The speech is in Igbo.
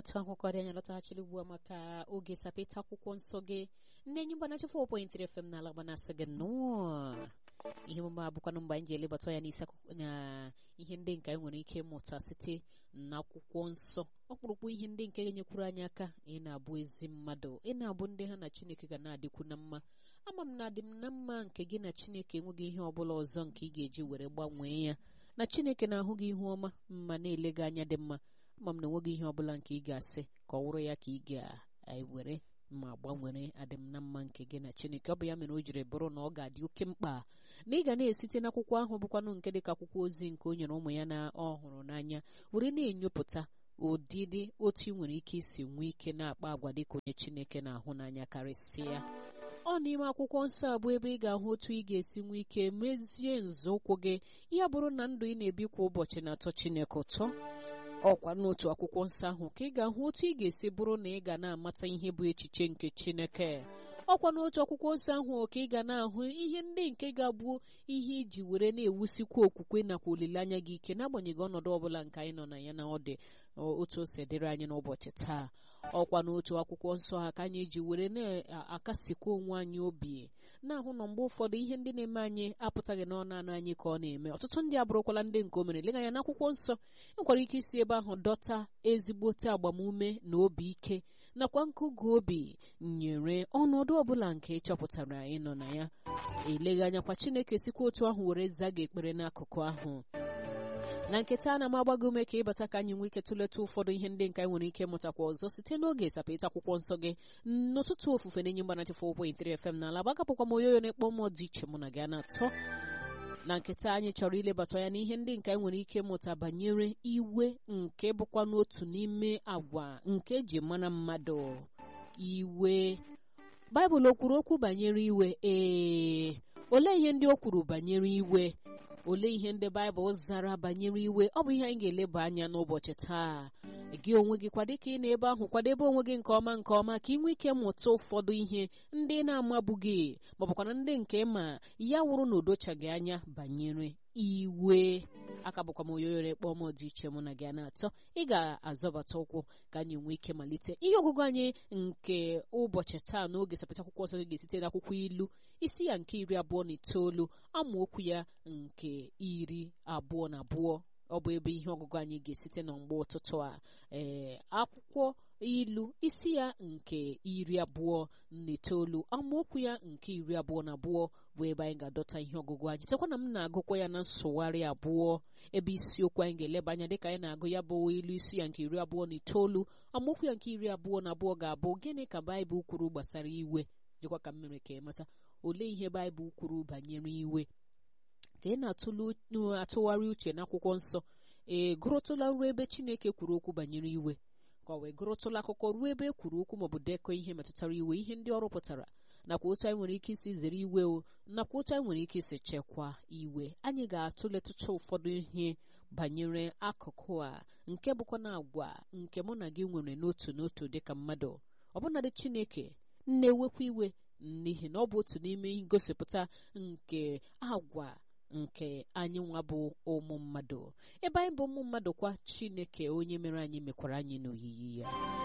otu akwụkwọ dị anya lọtaghachiri ugbu a maka oge sapeta akwụkwọ nsọ gị nne enyi mgbanachi 4.3 FM n'ala gbanasị gị nnọọ ihe omume abụkwanụ mgbe anyị ji elebata ya n'isi na ihe ndị nke anyị nwere ike ịmụta site n'akwụkwọ nsọ ọkpụrụkpụ ihe ndị nke ga-enyekwuru anyị aka ị na-abụ ezi mmadụ ị na-abụ ndị ha na chineke ga na-adịkwu na mma ama m na adị m na mma nke gị na chineke enweghị ihe ọbụla ọzọ nke ị ga-eji were gbanwee ya na chineke na-ahụ gị ihu ọma ma na-ele gị anya dị mma ama m na enweghị ihe ọbụla nke ị ga-asị ka ọ wụrụ ya ka ị ga-ewere ma gbanwere adịm na mma nke gị na chineke ọ bụ ya mere o jiri bụrụ na ọ ga-adị oke mkpa na ị ga na-esite n'akwụkwọ ahụ bụkwanụ nke dịka akwụkwọ ozi nke o nyere ụmụ ya na ọhụrụ n'anya were na-enyopụta ụdịdị otu ị nwere ike isi nwee ike na-akpa agwa dịka onye chineke na-ahụ n'anya karịsịa ọ n'ime akwụkwọ nsọ abụ ebe ị ga-ahụ otu ị ga-esi nwee ike mezie nzọụkwụ gị ya bụrụ na ndụ ị na-ebi kwa ụbọchị na-atọ chineke ụtọ ọkwa n'otu akwụkwọ nsọ ahụ ka ị ga-ahụ otu ị ga-esi bụrụ na ị ga na-amata ihe bụ echiche nke chineke ọkwa n'otu akwụkwọ nsọ ahụ ka ị ga na-ahụ ihe ndị nke ga-abụ ihe iji were na-ewusikwa okwukwe nakwa olileanya gị ike n'agbanyeghị ọnọdụ ọbụla nke anyị nọ na ya na ọ dị otu o si dịrị anyị n'ụbọchị taa ọkwa n'otu akwụkwọ nsọ ha ka anyị ji were na-akasikwa onwe anyị obi na-ahụ na mgbe ụfọdụ ihe ndị na-eme anyị apụtaghị n'ọnụ anụ anyị ka ọ na-eme ọtụtụ ndị abụrụkwala ndị nke o mere lega anya n'akwụkwọ nsọ enwere ike isi ebe ahụ dọta ezigbote agbamume na obi ike nakwa nkụgụ obi nyere ọnọdụ ọbụla nke ịchọpụtara ịnọ na ya eleghị anyakwa chineke sikwa otu ahụ were zaa gị ekpere n'akụkụ ahụ na nketa ana m agbago ume ka ịbata ka anyị nwee ike tụleta ụfọdụ ihe ndị nke anyị nwere ike ịmụtakwa ọzọ site n'oge sapeta akwụkwọ nsọ gị n'ụtụtụ ofufe na-enye mgbanachi 4.3 FM n'ala gbagapụkwa m oyoyo na-ekpọ mmụọ dị iche mụ na gị a na-atọ na nketa anyị chọrọ ilebata ya n'ihe ndị nke anyị nwere ike ịmụta banyere iwe nke bụkwa n'otu n'ime agwa nke eji mara mmadụ iwe baịbụl o kwuru okwu banyere iwe ee olee ihe ndị o kwuru banyere iwe olee ihe ndị baịbụl zara banyere iwe ọ bụ ihe anyị ga-eleba anya n'ụbọchị taa gị onwe gị kwa dịka ị na-ebe ahụ kwadebe onwe gị nke ọma nke ọma ka ị nwee ike mụta ụfọdụ ihe ndị na-amabughị maọbụkwana ndị nke ma ya wụrụ na odochaghị anya banyere iwe aka bụkwa m oyoyore kpọọ m dị iche mụ na gị na-atọ ị ga-azọbata ụkwụ ka anyị nwee ike malite ihe ọgụgụ anyị nke ụbọchị taa n'oge sapịta akwụkwọ nsọ ga-esite n'akwụkwọ ilu isi ya nke iri abụọ na itoolu amaokwu ya nke iri abụọ na abụọ ọ bụ ebe ihe ọgụgụ anyị ga-esite na mgbe ụtụtụ a ee akwụkwọ ilu isi ya nke iri abụọ na itoolu amaokwu ya nke iri abụọ na abụọ bụ ebe anyị ga-adọta ihe ọgụgụ anyị chetakwa na m na-agụkwa ya na nsụgharị abụọ ebe isiokwu anyị ga-eleba anya dịka anyị na-agụ ya bụ ilu isi ya nke iri abụọ na itoolu amaokwu ya nke iri abụọ na abụọ ga-abụ gịnị ka baịbụl kwuru gbasara iwe dịkwa ka m mere ka ịmata olee ihe baịbụl kwuru banyere iwe ka ị na-atụgharị uche n'akwụkwọ nsọ ee gụrụtụla ruo ebe chineke kwuru okwu banyere iwe ka ọ wee gụrụtụla akụkọ ruo ebe e kwuru okwu maọbụ dekọ ihe metụtara iwe ihe ndị ọrụ pụtara nakwa otu anyị nwere ike isi zere iwe o nakwa otu anyị nwere ike isi chekwaa iwe anyị ga-atụletụcha ụfọdụ ihe banyere akụkụ a nke bụkwa na agwa nke mụ na gị nwere n'otu n'otu dịka mmadụ ọbụnadị chineke na-ewekwa iwe n'ihi na ọ bụ otu n'ime ngosipụta nke agwa nke anyị nwa bụ ụmụ mmadụ ebe anyị bụ ụmụ mmadụ kwa chineke onye mere anyị mekwara anyị n'oyiyi ya